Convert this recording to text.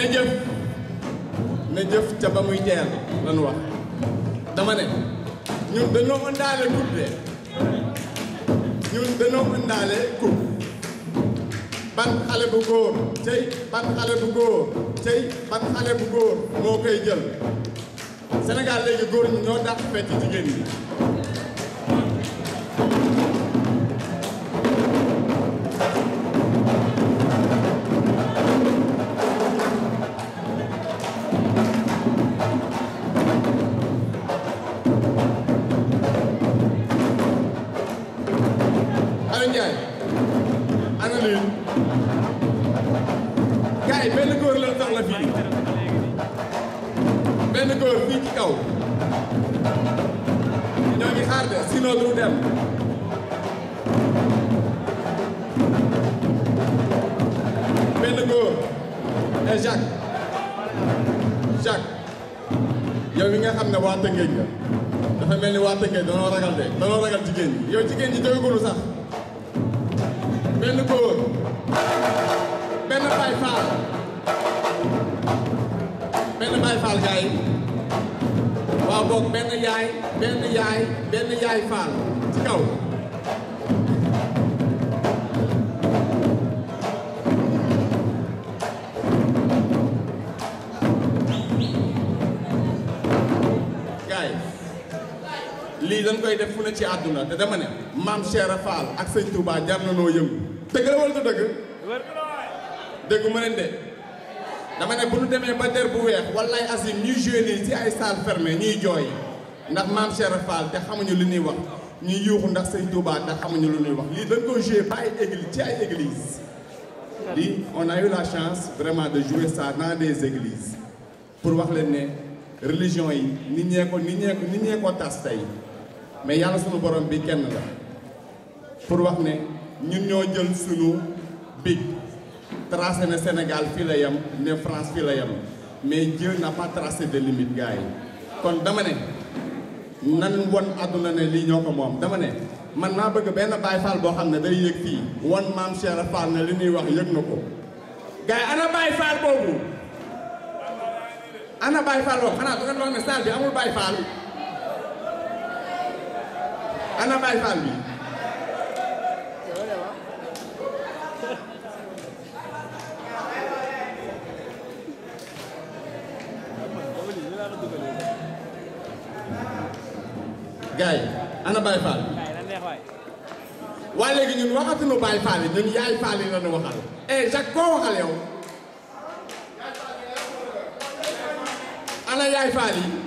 na jëf na jëf ca ba muy teel lañu wax dama ne ñun dañoo ëndaale coupe de ñun dañoo ëndaale coupe ban xale bu góor cey ban xale bu góor cey ban xale bu góor moo koy jël Sénégal léegi góor ñi ñoo dàq fecc jigéen ñi Aliou Ndiaye ana lii gars yi benn góor la soxla fii benn góor fii ci kaw ñoo ngi xaar de sinon du dem benn góor et Jacques Jacques yow mi nga xam ne waa Tëngéej nga dafa mel ni waa Tëngéej danoo ragal de danoo ragal jigéen ñi yow jigéen ñi jógagulu sax benn góor benn Baay Faal benn Baay Faal gars yi waaw boog benn yaay benn yaay benn yaay Faal ci kaw gars yi lii dañ koy def fu ne ci àdduna te dama ne maam Cheikh Fall ak sëñ Touba jar na noo yëngu dëgg la wala du dëgg dëgg ma leen de dama ne bu ñu demee ba der bu weex wallaay asim ñuy joué nii ci ay salle fermée ñuy jooy ndax maam Cheikh Fall te xamuñu li ñuy wax ñuy yuuxu ndax sëñ Touba te xamuñu lu ñuy wax lii dañ ko joué ba ay église ci ay église lii on a eu la chance vraiment de jouer ça dans des églises pour wax leen ne religion yi nit ñee ko nit ñee ko nit ñee ko tas tey mais yàlla sunu borom bi kenn la pour wax ne ñun ñoo jël sunu big tracé ne Sénégal fii la yem ne France fii la yem mais Dieu n'a pas tracé de limite gars yi kon dama ne nan won àdduna ne lii ñoo ko moom dama ne man maa bëgg benn Baay Faal boo xam ne day yëg fii won maam Cheikh Fall ne li ñuy wax yëg na ko gars yi ana Baay Faal boobu ana Baay Faal boobu xanaa du ngeen wax ne salle bi amul Baay Faal ana Baay Faal bi gars yi ana Baay Faal waa léegi ñun waxatuñu Baay Faal yi ñun yaay Faal yi lañu waxal eh Jacques koo waxal yow ana yaay Faal yi